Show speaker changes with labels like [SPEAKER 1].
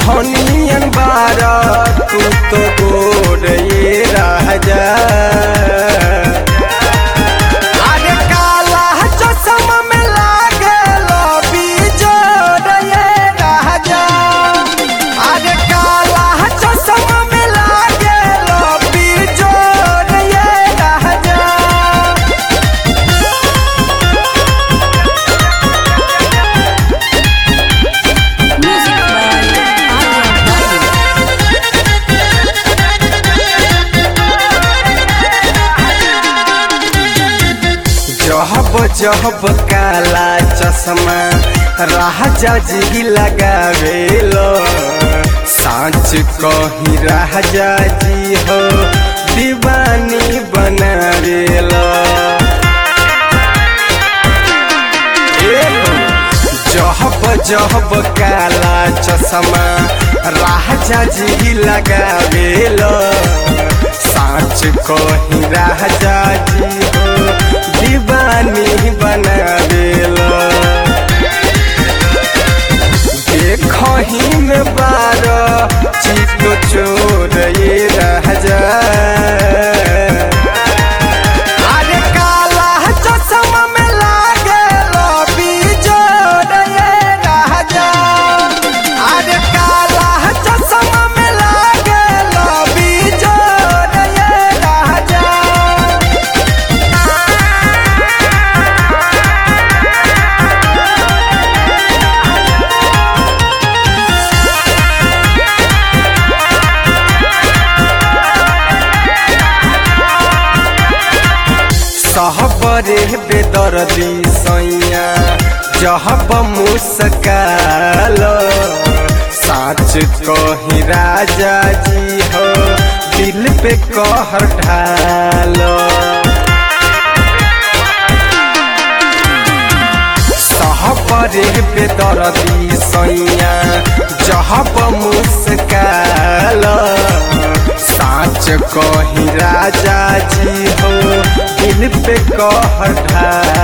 [SPEAKER 1] धनियन बारा तू तो गोर ये राजा अरे काला चश्मा में लागेलो बिजोर ये राजा अरे काला चश्मा में लागेलो बिजोर ये राजा
[SPEAKER 2] Music by Arya Babu.
[SPEAKER 1] जहब जहब काला चश्मा राजा जी लगावेलो सांच कही राजा जी हो दीवानी बनावेलो जहब जहब काला चश्मा राजा जी लगावेलो साँच कही राजा जी हो दीवानी बनावेलो देखही में बार चित चोर ये राजा अरे काला चश्मा में लागेलो बिजोर ये राजा अरे काला चश्मा में लागेलो बिजोर ये राजा सहबरे बेदर्दी सैया जहब मुस्काल साँच कही राजा जी हो दिल पे कहर ढाल सहबरे बेदर्दी सैया जहब मुस्काल साँच कही राजा जी हो दिल पे कहर ढाल